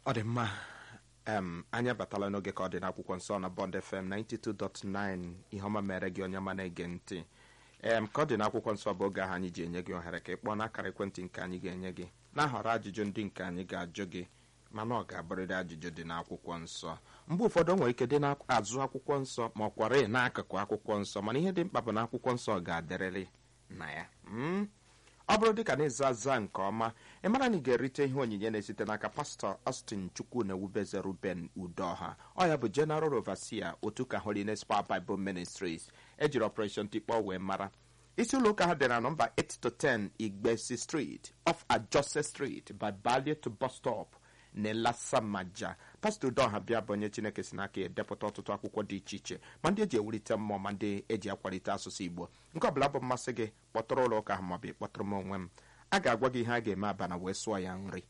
ọ dị mma em anyị abatala n'oge ka ọ dị n'akwụkwọ nsọ na bond fm 92.9 ihe ọma mere gị onye ọma na-ege ntị em ka ọ dị n'akwụkwọ nsọ bụ oge ahụ anyị ji enye gị ohere ka ị kpọọ n'akara ekwentị nke anyị ga-enye gị na-ahọrọ ajụjụ ndị nke anyị ga-ajụ gị mana ọ ga-abụrịrị ajụjụ dị n'akwụkwọ nsọ mgbe ụfọdụ o nwere ike dị n'azụ akwụkwọ nsọ ma ọ kwara n'akụkụ akwụkwọ nsọ mana ihe dị mkpa bụ na akwụkwọ nsọ ga-adịrịrị na ya mm? ọ bụrụ dịka na-eza aza nke ọma ị mara na ị ga-erite ihe onyinye na-esite n'aka pastọ Austin Chukwu na ewubeze Ruben Udoha ọ ya bụ General Overseer otu ka Holiness Power Bible Ministries ejiri Operation Tikpọ wee mara isi ụlọ ụka ha dị na nọmba 8 to 10 Igbesi Street off Ajose Street by Balie to bus stop n'Elasamaja pastọ Udoha bịa bụ onye Chineke si n'aka ya edepụta ọtụtụ akwụkwọ dị iche iche ma ndị eji ewulite mmụọ ma ndị eji akwalite asụsụ Igbo nke ọbụla bụ mmasị gị kpọtụrụ ụlọ ụka ahụ maọbụ ịkpọtụrụ m onwe m a ga-agwa gị ihe a ga-eme abana wee sụọ ya nri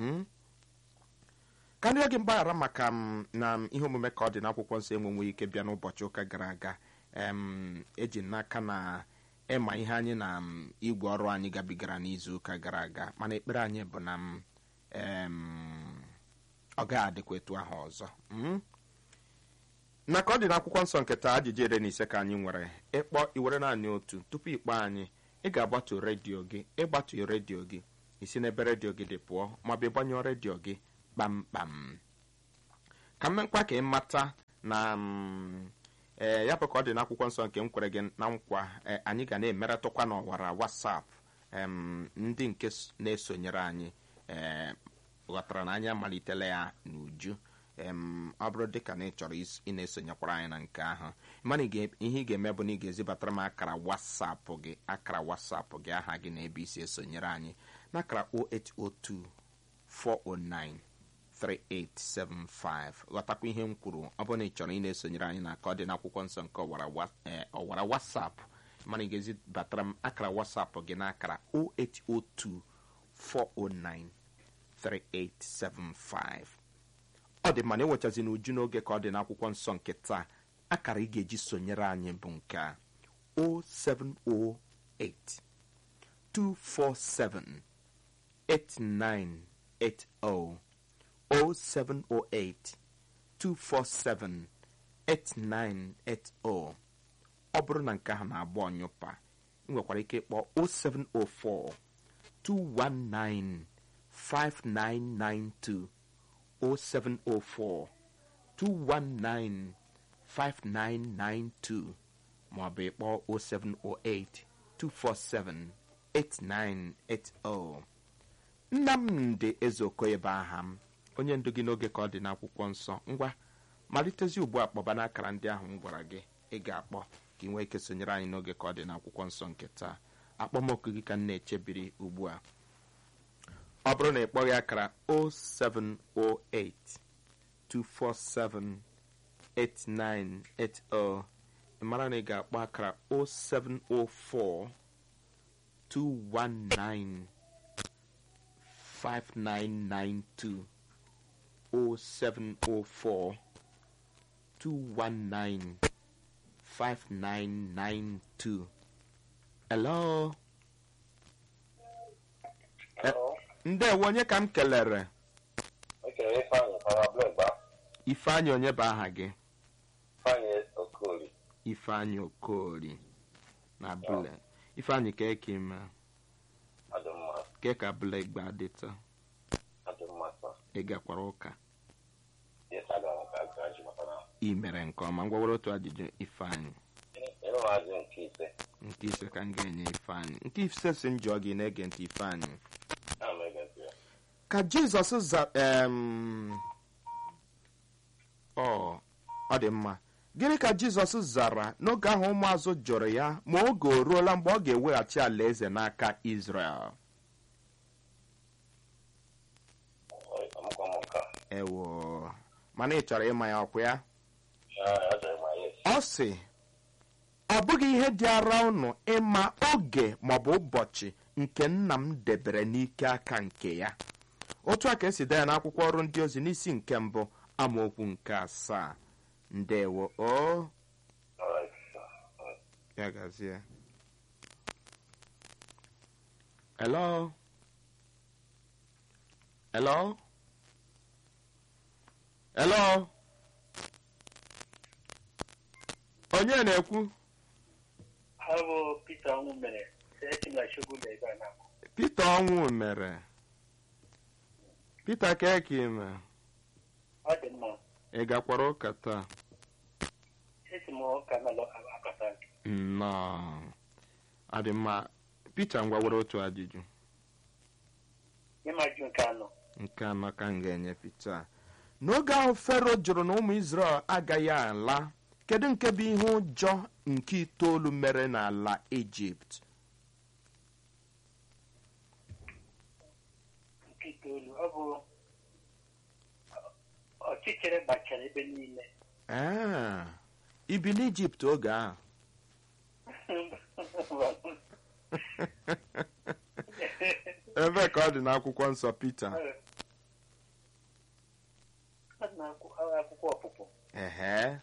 ka ndị gị mgbaghara maka m na ihe omume ka ọ dị n'akwụkwọ nsọ enwenwe ike bịa n'ụbọchị ụka gara aga em eji n'aka na ịma ihe anyị na m igwe ọrụ anyị gabigara n'izu ụka gara aga mana ekpere anyị bụ na m em ọ ga-adịkwa etu ahụ ọzọ na ka ọ dị n'akwụkwọ nsọ nke taa ajụjụ ire na ise ka anyị nwere ịkpọ iwere naanị otu tupu ịkpọ anyị ị ga-agbatu redio gị ịgbatu redio gị isi n'ebe redio gị dị pụọ maọbụ ịgbanyụọ redio gị kpamkpam ka mmekwa ka ị mata na ee ya bụ ka ọ dị n'akwụkwọ nsọ nke m kwere gị na nkwa anyị ga na-emeretụkwa n'ọwara wasap ndị nke na-esonyere anyị ee ghọtara na anyị amalitela ya n'uju ọ bụrụ dịka na ị chọrọ ị na-esonyekwara anyị na nke ahụ mana ihe ị ga-eme bụ na ị ga-ezibatara m akara wasapụ gị akara wasapụ gị aha gị na ebe isi esonyere anyị n'akara 0802 409 3875 ghọtakwa ihe m kwuru ọ bụrụ na ị chọrọ ị na-esonyere anyị na ka ọ dị n'akwụkwọ nsọ nke ọwara wasapụ mana ị ga-ezibatara m akara wasapụ gị n'akara 0802 409 3875 ọ dị mana enwechazi na uju n'oge ka ọ dị n'akwụkwọ nsọ nke taa akara ị ga-eji sonyere anyị bụ nke a 0708 247 8980 0708 247 8980 ọ bụrụ na nke ahụ na-agba ọnyụpa ị nwekwara ike ịkpọ 0704 219 5992 0704 219 5992 maọbụ ịkpọ 0708 247 8980 Nnamdị Ezeokoye bụ aha m onye ndu gị n'oge ka ọ dị n'akwụkwọ nsọ ngwa malitezi ugbu a kpọba n'akara ndị ahụ m gwara gị ị ga-akpọ ka ị nwee ike sonyere anyị n'oge ka ọ dị n'akwụkwọ nsọ nke taa akpọmọkụ gị ka m na-echebiri ugbu a ọ bụrụ na ị kpọghị akara 0708 247 8980 ị mara na ị ga-akpọ akara 0704 219 5992 0704 219 5992 hello ndewo onye ka m kelere ifeanyị onye bụ aha gị ifeanyị okoli na bule ifeanyị ka eke ime ke ka bule gba dịta ị gakwara ụka ị mere nke ọma ngwawere otu ajụjụ ifeanyị nke ise ka m ga-enye ifeanyị nke ise si m jụọ gị na-ege ntị ifeanyị ka jizọs za ọ ọ dị mma gịnị ka jizọs zara n'oge ahụ ụmụazụ jụrụ ya ma oge o ruola mgbe ọ ga-eweghachi alaeze n'aka israel ewo mana ị chọrọ ịma ya ọkwa ya ọ sị ọ bụghị ihe dị ara ụnụ ịma oge maọbụ ụbọchị nke nna m debere n'ike aka nke ya otu a ka esi dee ya n'akwụkwọ ọrụ ndị ozi n'isi nke mbụ amaokwu nke asaa ndewo o ya gazie hello hello hello onye na-ekwu ha bụ Peter ọnwụ mere esi na chukwu na ebe a na Peter ọnwụ mere Peter keke ime ọ dị mma ị gakwara ụka taa esi m ụka na akọta nnọọ ọ dị mma Peter ngwa were otu ajụjụ ịma jụ nke anọ nke anọ ka m ga-enye Peter n'oge ahụ Fero jụrụ na ụmụ Izrel agaghị ala kedu nke bụ ihe ụjọ nke itoolu mere n'ala Ijipt nke itoolu ọ bụ ọchịchịrị gbachara ebe niile ee ibi n'Ijipt oge ahụ ebe ka ọ dị n'akwụkwọ nsọ Peter Ọ dị n'akwụkwọ ọpụpụ ehe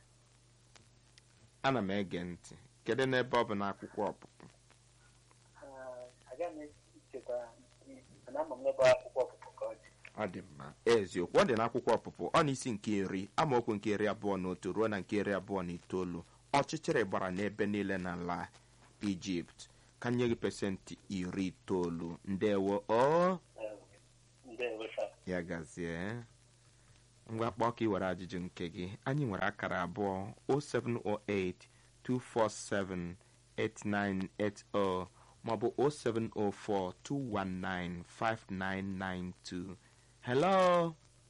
ana m ege ntị kedu n'ebe ọ bụ n'akwụkwọ ọpụpụ agaghị m echekwa mana ama m n'ebe akwụkwọ ọpụpụ ka ọ dị ọ dị mma eziokwu ọ dị n'akwụkwọ ọpụpụ ọ n'isi nke iri amaokwu nke iri abụọ na otu ruo na nke iri abụọ na itoolu ọchịchịrị gbara n'ebe niile n'ala ijipt ka nye gị pesentị iri itoolu ndewo o ndewo sa ya gazie ngwa kpọọ ka ị were ajụjụ nke gị anyị nwere akara abụọ 0708 247 8980 maọbụ 0704 219 5992 hello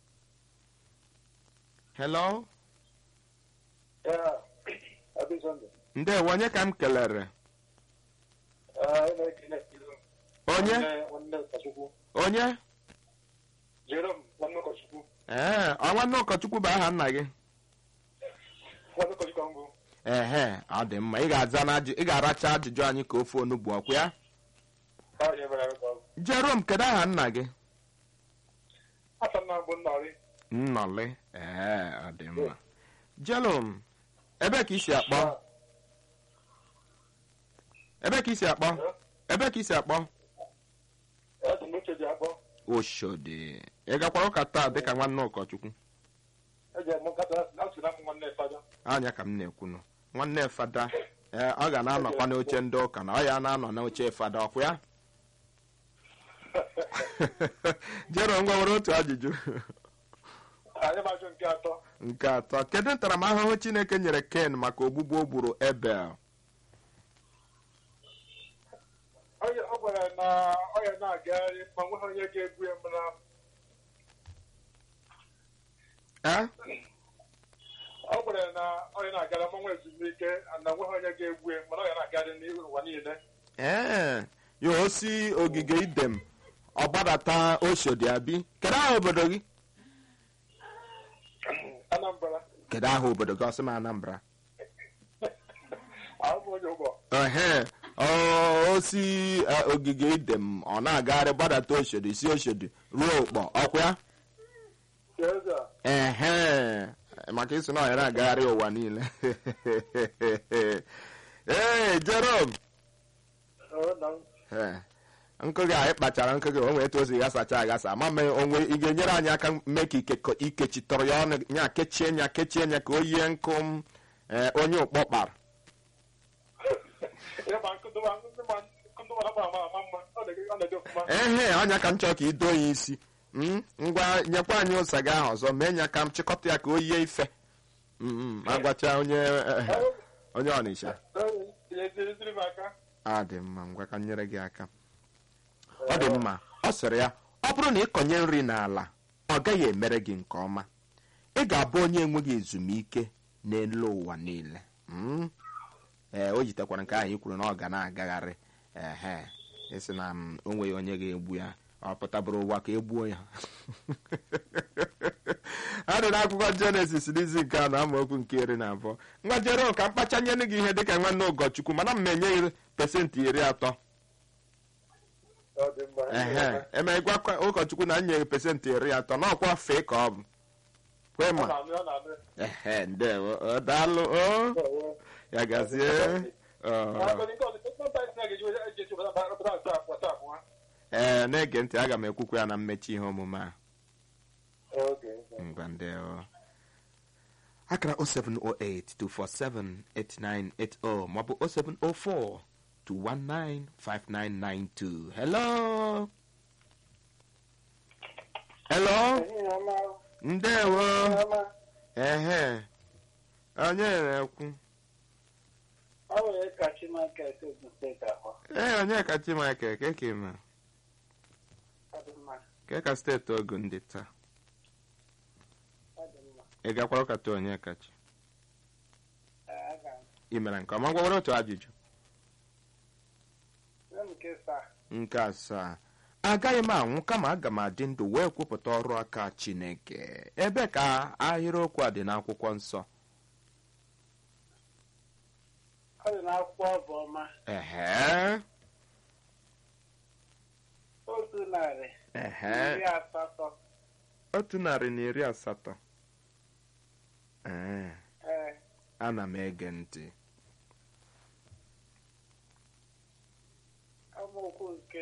hello ndewo onye ka m kelere onye onye Jerome, nwanne ụkọchukwu. ee ọ nwanne ụkọchukwu bụ aha nna gị Nwanne ụkọchukwu ahụ bụ ehe ọ dị mma ị ga-aza na ajụ ị ga-aracha ajụjụ anyị ka ofe onugbu ọkwa ya Paul Ebere ka ọ bụ. jerom kedu aha nna gị Asa nna m bụ Nnọrị. nnọlị ee ọ dị mma jerom ebe ka isi akpọ ebe ka isi akpọ ebe ka isi akpọ Esi m uche ji akpọ. oshodi ị gakwara ụka taa dịka nwanne ụkọchukwu Eji eme nkata na-asị na m nwanne Fada. anya ka m na-ekwunu nwanne fada ee ọ ga na-anọkwa n'oche ndị ụka na ọ ya na-anọ n'oche fada ọkwa ya jero ngwa nwere otu ajụjụ Anyị ma-ajụ nke atọ. nke atọ kedu ntaramahụhụ chineke nyere ken maka ogbugbu o gburu ebel Onye ọ gwara na ọ ya na-agagharị ma nweghị onye ga-egbu ya mana ee ọ gwara na ọ ya na-agara ma nwa ezumike na nweghị onye ga-egbu ya mana ọ ya na-agagharị n'ụwa niile. ee ya osi ogige idem ọ gbadata oshodi abi kedu aha obodo gị Anambra. kedu aha obodo gị ọsị m anambra Ahụ bụ onye ụgbọ. ehe ọ osi eh, ogige idem ọ na-agagharị gbadata oshodi si oshodi ruo ụkpọ ọkwa ya Eze a. ehe maka isi na ọ ya na-agagharị ụwa niile ee jerom Ọ na ee nkụ gị anyị kpachara nkụ gị o nwee etu o si ghasacha aghasa ama mee onwe ị ga-enyere anyị aka mee ka ike- ikechitọrọ ya ọnụ ya kechie ya kechie ya ka o yie nkụ m ee, onye ụkpọ kpara ya ma nkụdụwa nkụdụwa nkụdụwa na ama ama mma ọ na-ede ọ na-ede ọfụma. ehe ọnya ka m chọọ ka i doo ya isi Mm, ngwa nyekwa anyị ụsa gị ahụ ọzọ mee ya ka m chịkọta ya ka o yie ife Mm, mm, agwacha onye ehe, onye ọnịsha Ee, eziri m aka. a dị mma ngwa ka m nyere gị aka ọ dị mma ọ sịrị ya ọ bụrụ na ịkọnye nri n'ala ọ gaghị emere gị nke ọma ị ga-abụ onye enweghị ezumike n'elu ụwa niile Mm? ee o jitekwara nke ahụ i kwuru na ọ ga na-agagharị ehe ịsị na m, o nweghị onye ga-egbu ya ọ pụtabụrụ ụwa ka egbuo ya a dị n'akwụkwọ jenesis n'izi nke a na amaokwu nke iri na abụọ ngwa jere ka mkpachanyere gị ihe dịka nwanne ụkọchukwu mana m enye gị pesentị iri atọ Ọ dị mma. ehe eme gwa ụkọchukwu na nye gị pesentị iri atọ n'ọkwa fee ka ọ bụ kwe Ọ ma na-anụ ọ na-anụ. ehe ndewo ọ daalụ o Ee, ya gazie ọ. ee na-ege ntị aga m ekwukwa ya na mmechi ihe omume a Okay. ngwa ndewo akara 07082478980 maọbụ 07042195992 hello hello ndewo ehe onye na-ekwu ọ nwere kachi market ogun steeti ahụ ee onye ka chimake keke ma ọ dị mma ke ka steeti ogun dị taa ọ dị mma ị gakwara ụkata onye kachi Ee, aga m ị mere nke ọma gwawere otu ajụjụ nye m nke saa nke asaa agaghị m anwụ kama aga m adị ndụ wee kwupụta ọrụ aka chineke ebe ka ahịrịokwu a dị n'akwụkwọ nsọ ọ dị n'akwụkwọ ọbụ ọma ehe otu narị ehe iri asatọ otu narị na iri asatọ ee ee ana m ege ntị amaokwu nke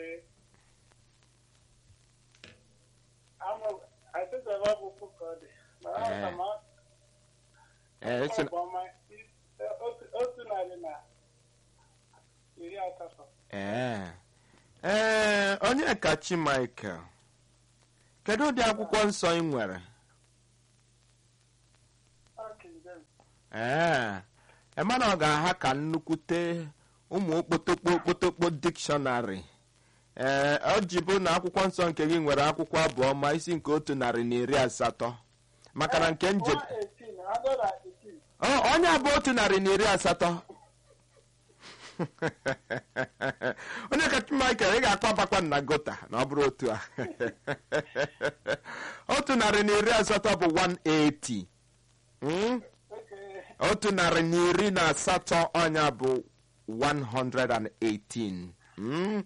ama- achịchara ọ bụ okwu ka ọ dị mana Ee. aga m a- ee esi ọbụ ọma i- otu- otu narị na iri asatọ ee ee onye kachi michael kedu ụdị akwụkwọ nsọ ị nwere Ọ King James. ee emana ọ ga-aha ka nnukwute ụmụ okpotokpo okpotokpo dikshọnarị ee ọ ji bụ na akwụkwọ nsọ nke gị nwere akwụkwọ abụọ ma isi nke otu narị na iri asatọ maka na nke nje 118, 118. Ọ, onye abụ otu narị na iri asatọ onye kacha michael ị ga-akwa abakwa na gota na ọ bụrụ otu a otu narị na iri asatọ bụ 180 Mm? Okay. otu narị na iri na asatọ ọnya bụ 118 Mm?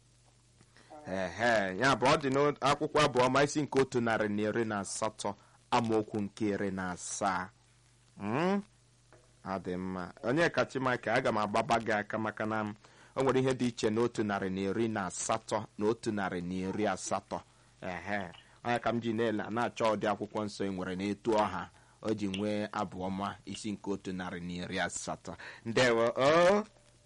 ehe ya bụ ọ dị n'akwụkwọ abụọ ma isi nke otu narị na iri na asatọ amaokwu nke iri na asaa Mm? ọ dị mma onye kachi maka aga m agbaba gị aka maka na m o nwere ihe dị iche na otu narị na iri na asatọ na otu narị na iri asatọ ehe onye ka m ji na-ele na-achọ ụdị akwụkwọ nsọ ị nwere n'etu ọha o ji nwee abụ ọma isi nke otu narị na iri asatọ ndewo o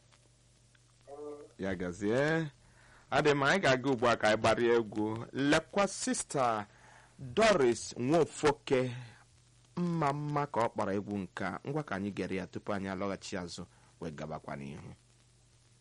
ya gazie adị m anyị ga-aga ugbu a ka anyị gbarie egwu lekwa sista doris nwofoke mma mma ka ọ kpara egwu nke a ngwa ka anyị gere ya tupu anyị alọghachi azụ wee gabakwa n'ihu